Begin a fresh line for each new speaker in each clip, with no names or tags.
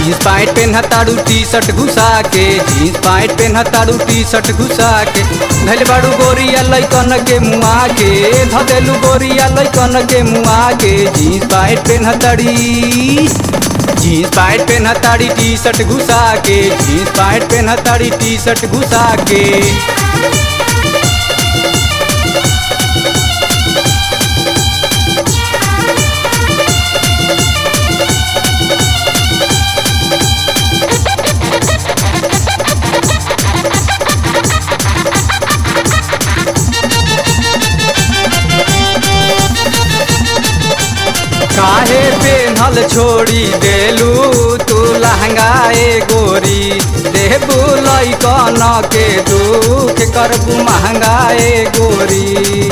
jeans pant पेन्हताड़ू T shirt घुसा के जीन्स पैंट पेन्हताड़ू टी शर्ट घुसा के धैल बाड़ू गोरिया लैकन के मुआ के धदेलू गोरिया लैकन के मुआ के जीन्स पैंट पेन्हताड़ी जीन्स पैंट पेन्हताड़ी टी शर्ट घुसा के जीन्स पैंट पेन्हताड़ी टी शर्ट घुसा के काहे पेन्हल छोड़ी देलू तू लहंगाए गोरी देबू लैकन के दुख करबू महंगाए गोरी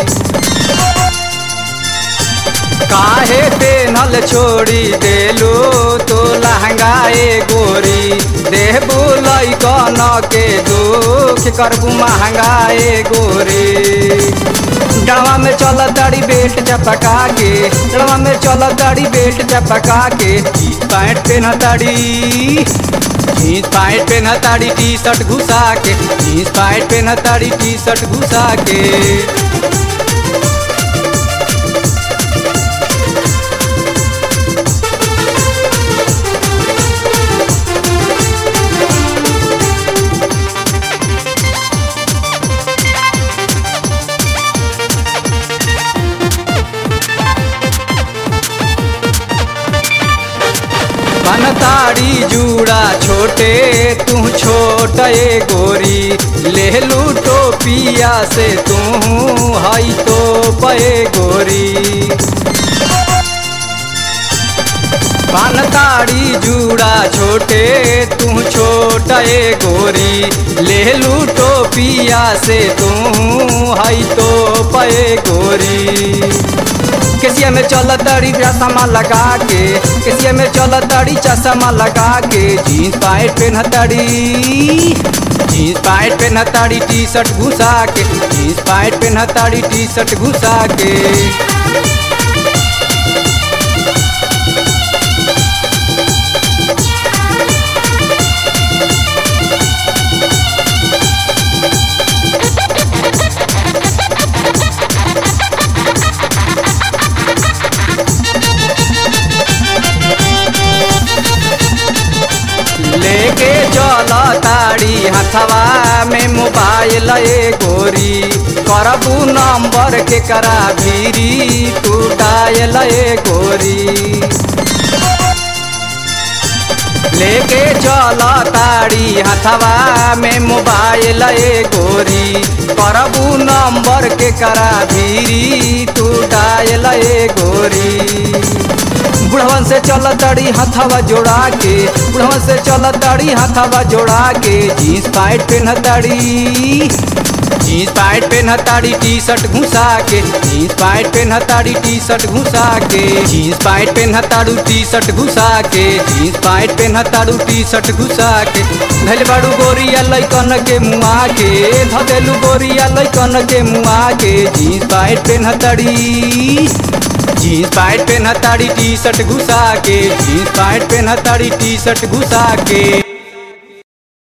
काहे पेन्हल छोड़ी देलू तू लहंगाए गोरी देबू लैकन के दुख करबू महंगाए गोरी डड़वा में चल दाड़ी बेल्ट चपका के डड़वा में चल दाड़ी बेल्ट चपका के जीन्स पैंट पेना ताड़ी जीन्स पैंट पेना ताड़ी टी शर्ट घुसा के जीन्स पैंट पेना ताड़ी टी शर्ट घुसा के बनताड़ी जूड़ा छोटे तू छोट ए गोरी ले लू टोपिया से तू हई तो पे गोरी बनताड़ी जूड़ा छोटे तू छोट ए गोरी ले लू टोपिया से तू हई तो पे गोरी केसिया में चल तड़ी चश्मा लगा के केसिया में चल तड़ी चश्मा लगा के जीन्स पैंट पेन्हतड़ी जीन्स पैंट पेन्हतड़ी टी शर्ट घुसा के जीन्स पैंट पेन्हतड़ी टी शर्ट घुसा के लेके चल ताड़ी हथवा में मोबाइल ए गोरी करबू नंबर के करा भीरी तू डायल ए गोरी लेके चल ताड़ी हथवा में मोबाइल ए गोरी करबू नंबर के करा भीरी तू डायल ए गोरी बुढ़वन से चल तड़ी हथवा जोड़ा के बुढ़वन से चल तड़ी हथवा जोड़ा के जीन्स पैंट पेन्हतड़ी जीन्स पैंट पेन्हताड़ी टी शर्ट घुसा के जीन्स पैंट पेन्हताड़ी टी शर्ट घुसा के जीन्स पैंट पेन्हताड़ू टी शर्ट घुसा के जीन्स पैंट पेन्हताड़ू टी शर्ट घुसा के धैल बाड़ू गोरिया लैकन के मुआ के धदेलू गोरिया लैकन के मुआ के जीन्स पैंट पेन्हतड़ी जीन्स पैंट पेन्हताड़ी टी शर्ट घुसा के जीन्स पैंट पेन्हताड़ी टी शर्ट घुसा के